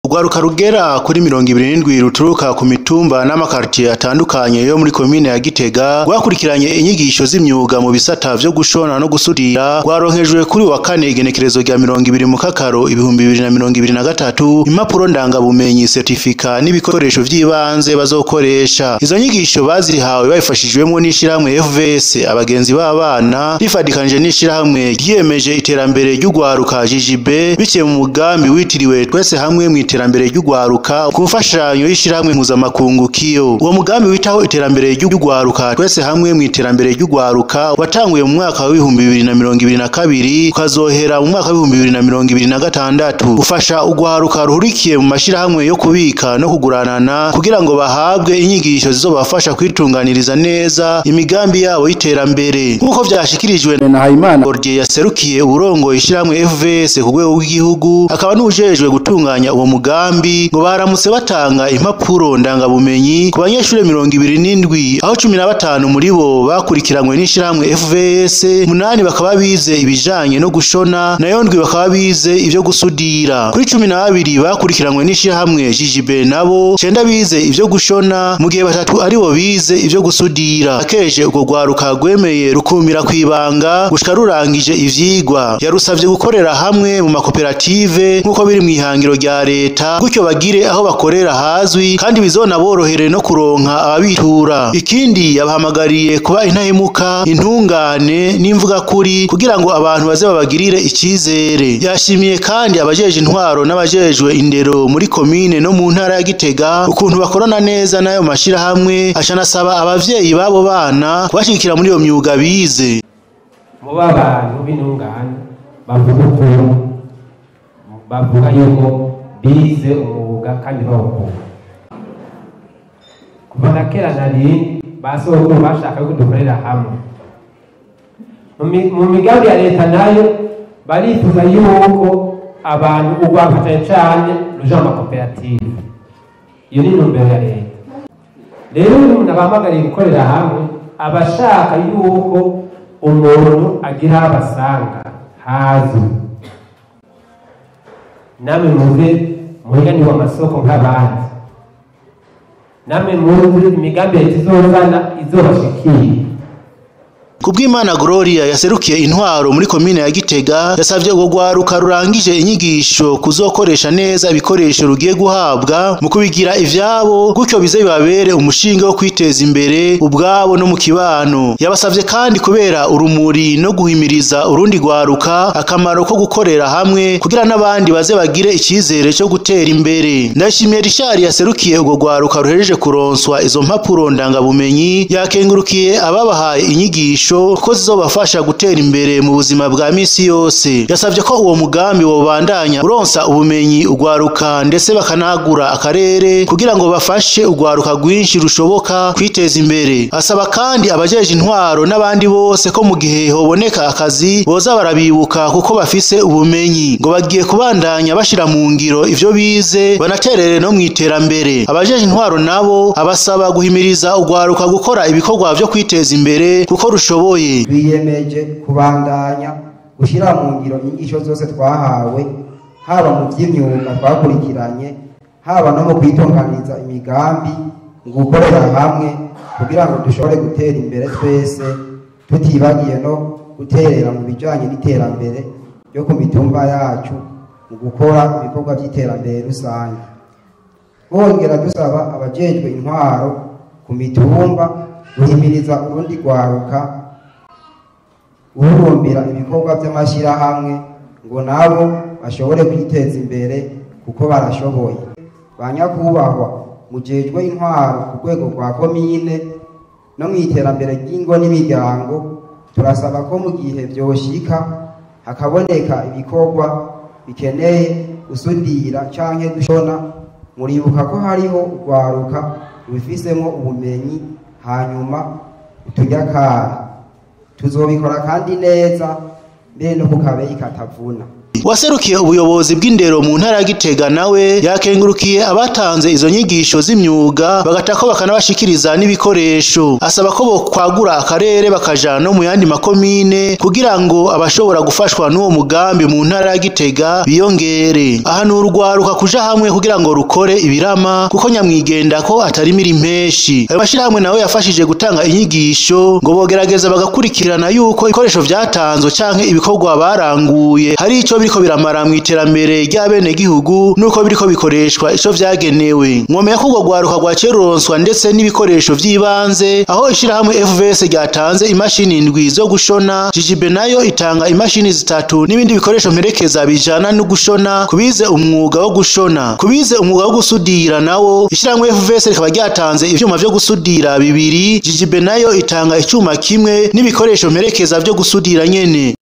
Urwaruka rugera kuri mirongo ibiri n'indwi ruturuka ku mitumba n'amakartiye atandukanye yo muri komine ya Gitega rwakurikiranye inyigisho z'imyuga mu bisata vyo gushona no gusudira rwaronkejwe kuri wa kane igenekerezo rya mirongo ibiri mu kakaro ibihumbi bibiri na mirongo ibiri na gatatu impapuro ndangabumenyi certifika n'ibikoresho vy'ibanze bazokoresha izo nyigisho bazirihawe babifashijwemwo n'ishirahamwe FVS abagenzi b'abana rifadikanije n'ishirahamwe ryiyemeje iterambere ry'urwaruka JJB biciye mu mugambi witiriwe twese hamwe mu iterambere ry'urwaruka ku mfashanyo y'ishirahamwe mpuzamakungu kiyo uwo mugambi witaho iterambere ry'urwaruka twese hamwe mu iterambere ry'urwaruka watanguye mu mwaka w'ibihumbi bibiri na mirongo ibiri na kabiri ukazohera mu mwaka w'ibihumbi bibiri na mirongo ibiri na gatandatu ufasha urwaruka ruhurikiye mu mashirahamwe yo kubika no kuguranana kugira ngo bahabwe inyigisho zizobafasha kwitunganiriza neza imigambi yabo y'iterambere nk'uko vyashikirijwe na Hayimana Gordier yaserukiye uburongo ishirahamwe FVS ku rwego rw'igihugu akaba n'ujejwe gutunganya uwo mugambi ngo baramutse batanga impapuro ndangabumenyi ku banyeshure mirongo ibiri n'indwi aho cumi na batanu muri bo bakurikiranywe n'ishirahamwe FVS munani bakaba bize ibijanye no gushona nayo ndwi bakaba bize ivyo gusudira kuri cumi na babiri bakurikiranywe n'ishirahamwe JJB nabo cenda bize ivyo gushona mu gihe batatu ari bo bize ivyo gusudira akeje urwo rwaruka rwemeye rukumira kwibanga gushika rurangije ivyigwa yarusavye gukorera hamwe mu makoperative nk'uko biri mw'ihangiro rya leta gutyo bagire aho bakorera hazwi kandi bizonaborohere no kuronka ababitura ikindi yabahamagariye kuba intahemuka intungane n'imvuga kuri kugira ngo abantu baze babagirire icizere yashimiye kandi abajeje intwaro n'abajejwe indero muri komine no mu ntara ya Gitega ukuntu bakorana neza n'ayo mashirahamwe acanasaba abavyeyi b'abo bana kubashigikira muri iyo myuga bize muba abantu b'intungane bavuga ukuri bavuga yuko bize umwuga kandi bawukunda kuva na kera na rindi ba sogokuru bashaka ko dukorera hamwe Mu mi- mu migambi ya leta nayo barifuza yuko abantu urwafatanya cane ruja mu makoperative iyo ni intumbero ya leta rero uyu umuntu abahamagariye gukorera hamwe aba ashaka yuko umuntu agira aho abasanga hazwi namwe muze muhiganirwa amasoko nk'abandi namwe muzi imigambi leta izozana izobashikira Kubwimana Gloria yaserukiye intwaro muri komine ya Gitega yasavye urwo rwaruka rurangije inyigisho kuzokoresha neza ibikoresho rugiye guhabwa mu kubigira ivyabo gutyo bize bibabere umushinga wo kwiteza imbere ubwabo no mu kibano yabasavye kandi kubera urumuri no guhimiriza urundi rwaruka akamaro ko gukorera hamwe kugira n'abandi baze bagire icizere cyo gutera imbere ndashimiye Richard yaserukiye urwo rwaruka ruhejeje kuronswa izo mpapuro ndangabumenyi yakengurukiye ababahaye inyigisho ko zizobafasha gutera imbere mu buzima bwa misi yose yasavye ko uwo mugambi wobandanya uronsa ubumenyi urwaruka ndetse bakanagura akarere kugira ngo bafashe urwaruka rwinshi rushoboka kwiteza imbere asaba kandi abajeje intwaro n'abandi bose ko mu gihe hoboneka akazi boza barabibuka kuko bafise ubumenyi ngo bagiye kubandanya bashira mu ngiro ivyo bize banaterere no mu iterambere abajeje intwaro nabo abasaba guhimiriza urwaruka gukora ibikorwa vyo kwiteza imbere kuko rushoboye twiyemeje kubandanya gushyira mu ngiro inyigisho zose twahawe haba mu by'imyuga twakurikiranye haba no mu kwitunganiriza imigambi mu gukorera hamwe kugira ngo dushobore gutera imbere twese tutibagiye no guterera mu bijyanye n'iterambere ryo ku mitumba yacu mu gukora ibikorwa by'iterambere rusange bongera dusaba abajejwe intwaro ku mitumba guhimiriza urundi rwaruka guhurumbira ibikorwa by'amashyirahamwe ngo nabo bashobore kwiteza imbere kuko barashoboye ba nyakubahwa mujejwe intwaro ku rwego rwa komine no mu iterambere ry'ingo n'imiryango turasaba ko mu gihe byoshika hakaboneka ibikorwa bikeneye gusudira canke gushona muribuka ko hariho urwaruka rubifisemo ubumenyi hanyuma uturyakara tuzobikora kandi neza mbere no ku kabeyi katavuna waserukiye ubuyobozi bw'indero mu ntara ya Gitega nawe yakengurukiye abatanze izo nyigisho z'imyuga bagatako bakanabashikiriza n'ibikoresho asaba ko bokwagura akarere bakajana no mu yandi makomine kugira ngo abashobora gufashwa n'uwo mugambi mu ntara ya Gitega biyongere ahantu urwaruka kuja hamwe kugira ngo rukore ibirama kuko nyamwigenda ko atari miri impeshi ayo mashirahamwe nawe yafashije gutanga inyigisho ngo bogerageza bagakurikirana yuko ibikoresho vyatanzwe canke ibikorwa baranguye hari ico biriko biramara mu iterambere ry'abene gihugu nuko biriko bikoreshwa ico vyagenewe mwomeye ko urwo rwaruka rwaciye ruronswa ndetse n'ibikoresho vy'ibanze aho ishirahamwe FVS ryatanze imashini indwi zo gushona jijibe nayo itanga imashini zitatu n'ibindi bikoresho mperekeza bijana no gushona kubize umwuga wo gushona kubize umwuga wo gusudira nawo ishirahamwe FVS rikaba ryatanze ivyuma vyo gusudira bibiri jijibe nayo itanga icuma kimwe n'ibikoresho mperekeza vyo gusudira nyene